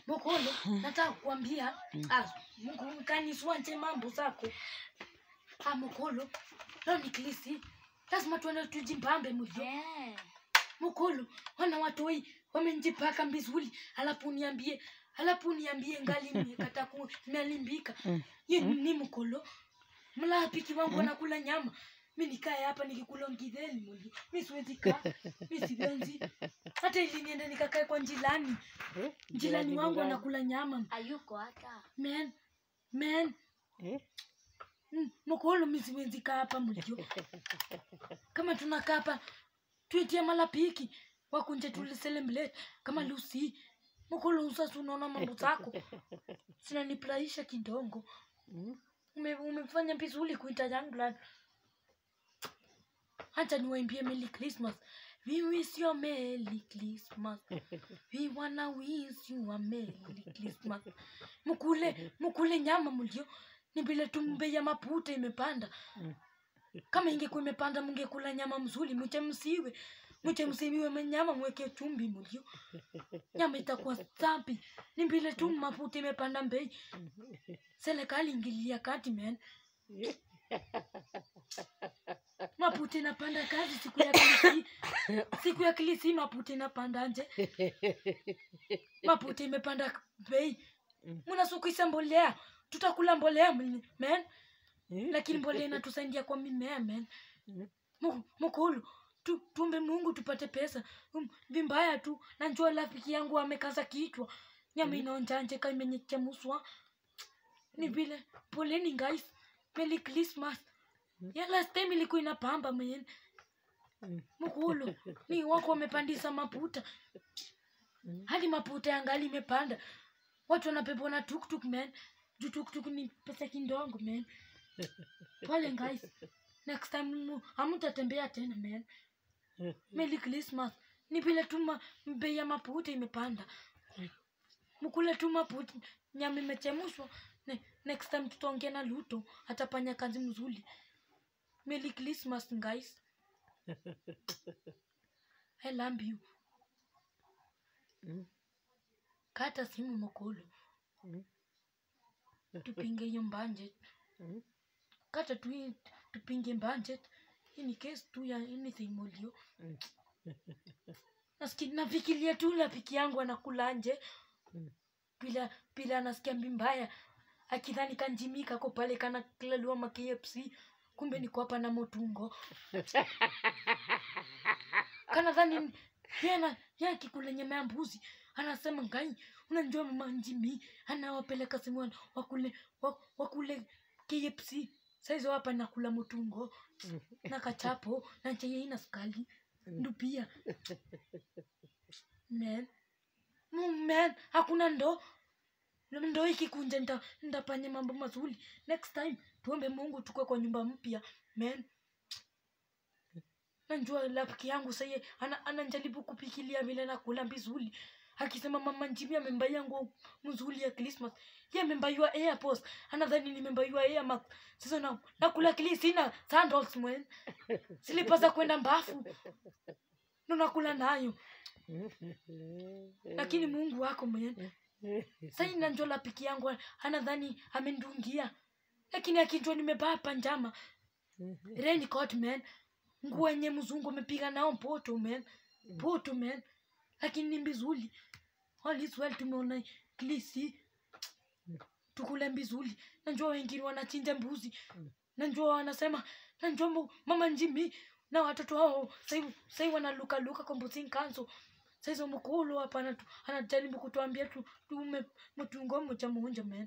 Mokolo, nataka kukwambia ah, Mungu kaniswanje mambo zako. Ah, Mokolo, leo ni klisi. Lazima tuende tujimpambe mlio. Eh. Mokolo, wana watoi wamenjipaka mbizuli, alafu niambie alafu niambie ngali nimekata ku nimelimbika. Mm. Ye ni Mokolo. Mlapiki wangu anakula nyama. Mi nikae hapa nikikula ngidheli mlio. Mi siwezi kaa. Mi siwezi. Hata ili niende nikakae kwa njilani. Eh, Jirani wangu gani? anakula nyama. Hayuko hata. Man, man, Eh? mm, mokolo misiwezi kaa hapa mlio. Kama tunakaa hapa tuitie malapiki wakunje tuliselemblate kama Lucy. Mokolo usasi unaona mambo zako. Sinanifurahisha kidogo. Mm. Ume, umefanya vizuri kuita young blood. Acha niwaimbie Merry Christmas. We wish you a Merry Christmas. We wanna wish you a Merry Christmas. Mukule, mukule nyama mulio. Ni vile tu bei ya maputa imepanda. Mm. Kama ingekuwa imepanda mungekula nyama mzuri, mchemsiwe. Mchemsiwe nyama mweke chumvi mulio. Nyama itakuwa safi. Ni vile tu mafuta imepanda bei. Serikali ingilia kati man. Maputa inapanda kazi siku ya kilisi. Siku ya kilisi maputa inapanda nje. Maputa imepanda bei. Mm. Mnasukisa mbolea. Tutakula mbolea ml- man. Eh? Lakini mbolea inatusaidia kwa mimea man. Mm. Mu- Mukulu. Tu, tumbe Mungu tupate pesa. Um, vimbaya tu. Na njoo rafiki yangu amekaza kichwa. Nyama inaonjanje kama imenyechemuswa. Ni vile poleni guys. Merry Christmas. Ya last time ilikuwa inapamba man. Mm. Mukulu. Ni wako wamepandisa maputa. Mm. Hadi maputa yangali imepanda. Watu wanapepwa na tuktuk man. Juu tuktuk ni pesa kidogo man. Pole guys. Next time mu- hamutatembea tena man. Merry Christmas. Ni vile tu ma- bei ya maputa imepanda. Mkule tu maputa nyama imechemushwa. Ne, next time tutaongea na Luto atafanya kazi mzuri. Merry Christmas guys. I love you. Mm. Kata simu Mokolo. Mm. Tupinge hiyo budget. Mm. Kata tu hii- tupinge budget. In case tu ya anything mulio. Mm. Nasikia nafikiria tu rafiki yangu anakula nje. Mm. Bila bila anasikia mbaya. Akidhani kanjimika ko pale kana kilaliwa ma KFC. Kumbe niko hapa na motungo. Kana dhani yana ya kikula nyama ya mbuzi. Anasema ngai unajua mama njimi anawapeleka simu wakule wa- wakule KFC. Saizo hapa nakula motungo na kachapo na chai ina sukali. Ndio pia. Man. Mm, Man, hakuna ndo ndo ikikunja nita nitafanya mambo mazuri next time tuombe mungu tukue kwa nyumba mpya man najua rafiki yangu sahi ana, anajaribu kupikilia vile nakula vizuri akisema mama njimi amembaia nguo mzuri ya christmas ye amembaiwa airpods anadhani nimembaiwa airmax sasa na, nakula kili sina sandals mwen silipa za kwenda mbafu ndo nakula nayo lakini mungu wako mwen sai nanjo lapiki yangu anadhani amendungia lakini akinjwa nimebaa panjama raincoat man nguo yenye mzungu amepiga nao poto man poto man lakini ni mbizuli all is well tumeona klisi tukule mbizuli najua wengine wanachinja mbuzi najua wanasema najua mu- mama njimi na watoto wao sai sai wanalukaluka kwa mbuzi nkanso saizo mkulu hapa anatu- anajaribu kutuambia tu tume mtungo moja moja man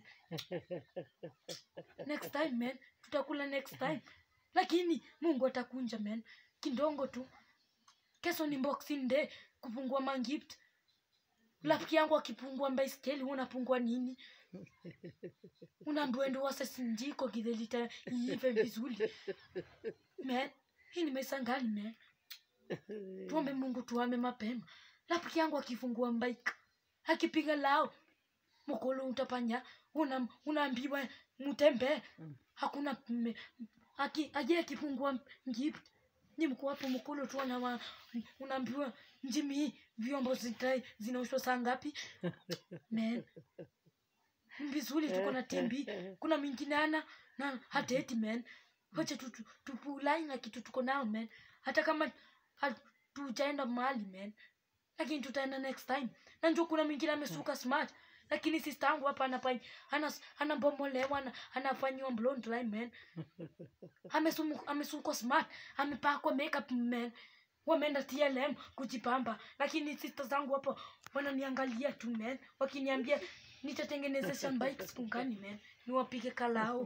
next time man tutakula next time lakini mungu atakunja man kindongo tu kesho ni boxing day kupungua mangift rafiki yangu akipungua baiskeli unapungua nini unaambiwa ndo wasesinjiko kidhelita iive vizuri man hii nimesangali man tuombe mungu tuame mapema rafiki yangu akifungua mbaika akipiga lao mkolo utapanya una, unaambiwa mutembee Mm. hakuna mme- aki aje akifungua gift ni mko hapo mkolo tu ana unaambiwa njimi vyombo zita- zinaoshwa saa ngapi man vizuri tuko na timbi kuna mwingine ana na hateti man wacha tu- tu- tupulai na kitu tuko nao man hata kama hatujaenda mahali man lakini tutaenda next time na njo kuna mwingine amesuka smart lakini sister yangu hapa anafanya ana anabomolewa ana, anafanyiwa blonde line man Amesumu- amesukwa smart amepakwa makeup man wameenda tlm kujipamba lakini sister zangu hapo wananiangalia tu man wakiniambia nitatengenezesha bike siku gani man niwapige kalao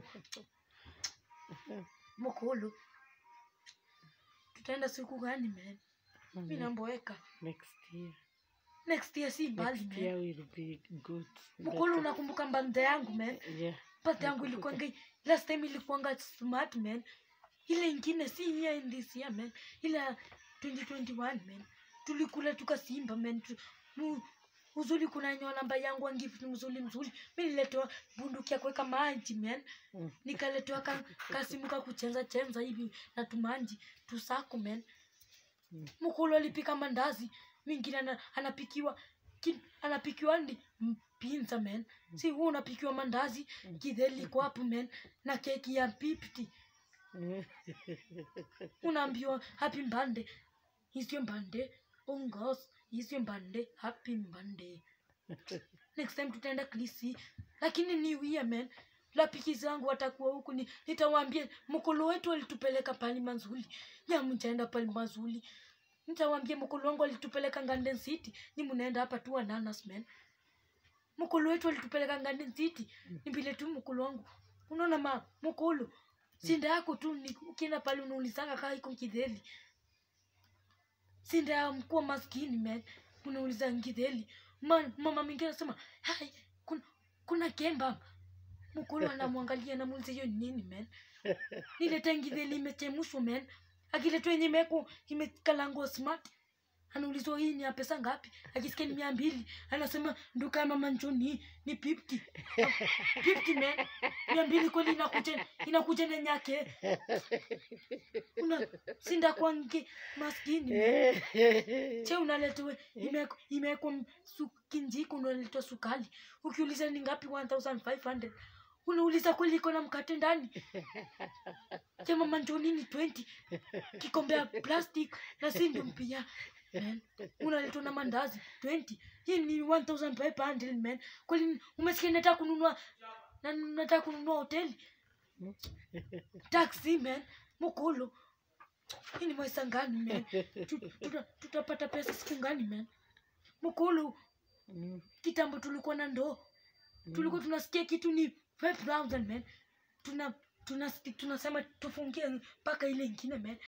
mokolo tutaenda siku gani man mi namboeka next year next year si mbali next man year will be good mokolo Better. unakumbuka mbanda yangu man yeah pati yangu ilikuanga last time ilikuanga smart man ile ingine si here in this year man ile ya 2021 man tulikula tukasimba man tu, mu, uzuri kuna nyoa namba yangu wangift mzuri mzuri mi niletewa bunduki ya kuweka maji man Mm. nikaletewa ka, kasimu ka kuchenza chenza hivi na tumanji tusako man Mm. mkulu alipika mandazi mingine ana, anapikiwa ki, anapikiwa ndi mpinza man si huu unapikiwa mandazi kidheli iko hapo man na keki ya pipti unaambiwa happy mbande isio mbande ongos isio mbande happy mbande next time tutaenda klisi lakini ni wia man lapiki zangu watakuwa huku ni nitawaambia mkolo wetu alitupeleka pali mazuli nyamjaenda pali mazuli nitawaambia mkolo wangu alitupeleka nganden city ni mnaenda hapa tu ananas man mkolo wetu alitupeleka nganden city ni vile tu mkolo wangu unaona ma mkolo sinda yako tu ni ukienda pale unaulizanga kaa iko kidheli sinda ya mkuwa maskini man unauliza ngidheli Ma, mama mwingine anasema hai kuna, kuna kemba mkulu anamwangalia namuuliza hiyo ni nini man nilete ngidheli imechemushwa man akiletwa yenye imeko imekalango smart anaulizwa hii ni ya pesa ngapi akisikia ni mia mbili anasema nduka ya mama njoni ni pipti pipti man mia mbili kweli inakuja inakuja na nyake una sinda kwangi maskini man che unaletewe imeko- imewekwa m- su- kinjiko unaletwa sukali ukiuliza ni ngapi 1500 unauliza kweli iko na mkate ndani che mama njoni ni 20 kikombe ya plastic na sindu mpia man unaletwa na mandazi 20 hii ni 1500 man kweli umesikia nataka kununua na nataka kununua hoteli taxi man mukulu hii ni maisha ngani man Tu- tuta- tutapata pesa siku ngani man mukulu kitambo tulikuwa na ndoo tulikuwa tunasikia kitu ni 5000 man tuna tunasema tufungie mpaka ile ingine man